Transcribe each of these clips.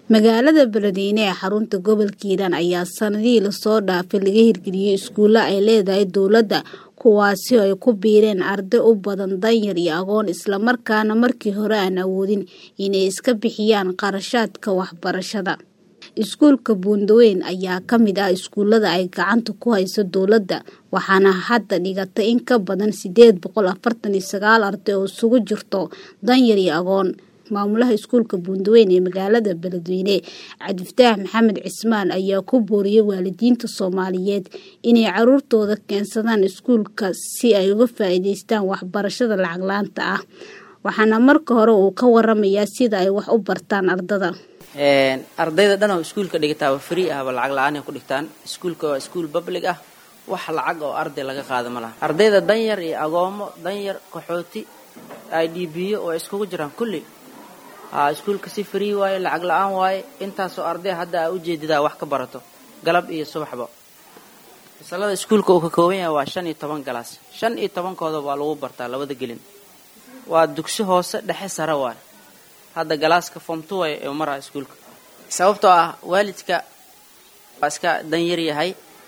magaalada beledweyne ee xarunta gobolka hiiraan ayaa sanadihii lasoo dhaafay laga hirgeliyey iskuulo ay leedahay dowladda kuwaasi oo ay ku biireen arday u badan danyar iyo agoon islamarkaana markii hore aan awoodin inay iska bixiyaan qarashaadka waxbarashada iskuulka buundaweyn ayaa ka mid ah iskuulada ay gacanta ku hayso dowladda waxaana hadda dhigatay in ka badan sideed boqol afartan iyo sagaal arday oo isugu jirto danyar iyo agoon maamulaha iskuulka buundaweyn ee magaalada beledweyne cabdifataax maxamed cismaan ayaa ku booriyey waalidiinta soomaaliyeed inay caruurtooda keensadaan iskuulka si ay uga faa'iideystaan waxbarashada lacag laanta ah waxaana marka hore uu ka waramayaa sida ay wax u bartaan ardada ardayda dhan oo iskuulka dhigataaba free ahba lacag la-aan ay ku dhigtaan iskuulka waa iskuul public ah wax lacag oo arday laga qaada ma laha ardayda danyar iyo agoomo danyar qaxooti i d b o oo iskugu jiraan kulli iskuulka si free waaye lacag la-aan waaye intaasoo arday hadda aa ujeedidaa wax ka barato galab iyo subaxba fasalada iskuulka uu ka kooban yahay waa shan iyo toban galaas shan iyo tobankooda waa lagu bartaa labada gelin waa dugsi hoose dhexe sare waay hadda galaaska fomtuway ee maraa iskuulka sababtoo ah waalidka waa iska danyar yahay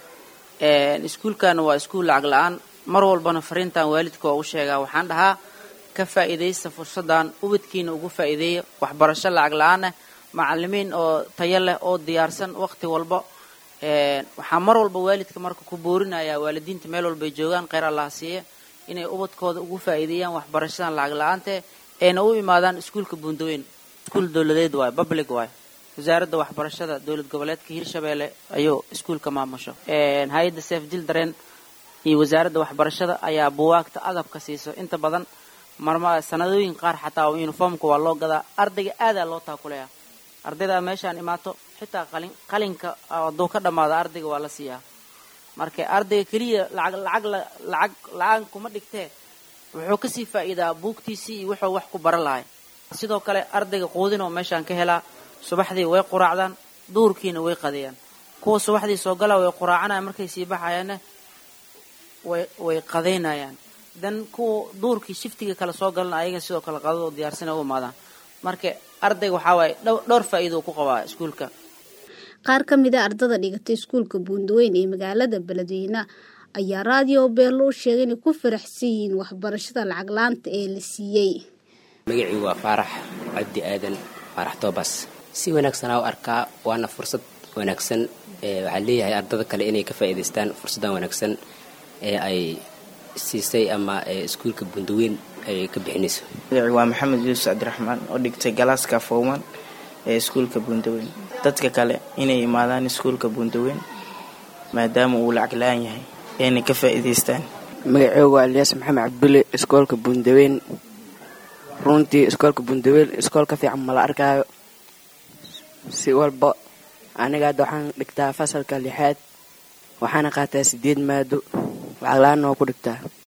iskuulkana waa iskuul lacag la-aan mar walbana fariintan waalidka waa u sheegaa waxaan dhahaa ka faa'iidaysta fursaddan ubadkiina ugu faa'iideeya waxbarasho lacag la-aan ah macalimiin oo tayo leh oo diyaarsan waqti walba waxaa mar walba waalidka marka ku boorinayaa waalidiinta meel walbay joogaan kheyr allaha siiya inay ubadkooda ugu faa'iideeyaan waxbarashadan lacag la-aante ayna u imaadaan iskuulka buundaweyn iskuul dowladeed waayo public waayo wasaaradda waxbarashada dowlad goboleedka hirshabeelle ayuu iskuulka maamusho hay-adda seef jildaren iyo wasaaradda waxbarashada ayaa buwaagta adabka siiso inta badan marma sanadooyin qaar xataa uniformka waa loo gadaa ardayga aadaa loo taakuleeya ardaydaa meeshaan imaato xitaa qalin qalinka hadduu ka dhammaado ardayga waa la siiyaa marka ardayga keliya lacag lacag lacag la-aan kuma dhigtee wuxuu kasii faa'iidaa buugtiisii iyo wuxuu wax ku baran lahay sidoo kale ardayga quudin oo meeshaan ka helaa subaxdii way quraacdaan duurkiina way qadeeyaan kuwa subaxdii soo galaa way quraacanayaan markay sii baxayaanna way way qadaynayaan dan kuwa duurkii shiftiga kale soo galana ayaga sidoo kale qadadoo diyaarsana u imaadaan marka ardayga waxaa waaye dhowr faa'iido ku qabaa iskuulka qaar ka mid a ardada dhigatay iskuulka buundaweyn ee magaalada beledweyne ayaa raadiyo beerlo u sheegay inay ku faraxsan yihiin waxbarashada lacag laanta ee la siiyey magacii waa faarax cabdi aadan faarax toobas si wanaagsanaa u arkaa waana fursad wanaagsan waxaa leeyahay ardada kale inay ka faa'iidaystaan fursaddan wanaagsan ee ay siisay ama iskuulka bundaweyn ay ka bixinayso magacii waa maxamed yuusuf cabdiraxmaan oo dhigtay galaaska fowman ee iskuulka bundaweyn dadka kale inay imaadaan iskuulka bundaweyn maadaama uu lacag la-aan yahay inay ka faa'iidaystaan magaceygu waa elyaas maxamed cabdulle iskoolka bundaweyn runtii iskoolka bundaweyn iskool ka fiican mala arkaayo si walba aniga hadda waxaan dhigtaa fasalka lixaad waxaana qaataa sideed maado lacag la-aanna waa ku dhigtaa